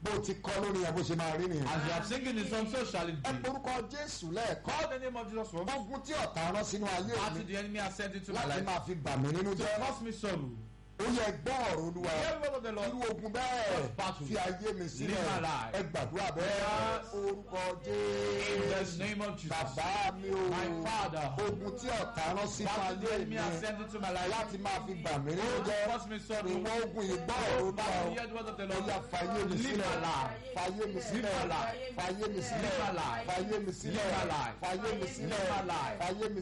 bó ti kọ́ lórí ẹ̀ bó ṣe máa rí nìyẹn. As you have singing the song, so shall it ẹ be. porúkọ jésù lẹ́ẹ̀kan Call the name of Jesus once. ogun tí ọ̀tá rán sínú ayé After mi the enemy has sent into my láti life máa fi bà mí nínú to jẹ́ cause me sorrow. ó yẹ gbọ́ ọ̀rọ̀ olúwa Hear the word of the Lord. irú ogun bẹ́ẹ̀ Just battle. fi ayé mi sílẹ̀ Live my life. ẹ gbàdúrà bẹ́ẹ̀ Yes. orúkọ In the jésù name of Jesus. bàbá mi o My Father. ogun tí ọ̀tá rán sínú After the ayé enemy mi has sent into my life láti máa fi bà mí nínú to jẹ́ cause me sorrow. ìwọ ogun yìí gbọ́ ọ̀rọ̀ olúwa Battle, o hear the word of the ó Lord. yá fàyè mi Live sílẹ̀ my life. fàyè mi sílẹ̀ Live my life. fàyè mi sílẹ̀ Live my life. fàyè mi sílẹ̀ Live my life. fàyè mi sílẹ̀ Live my life. fàyè mi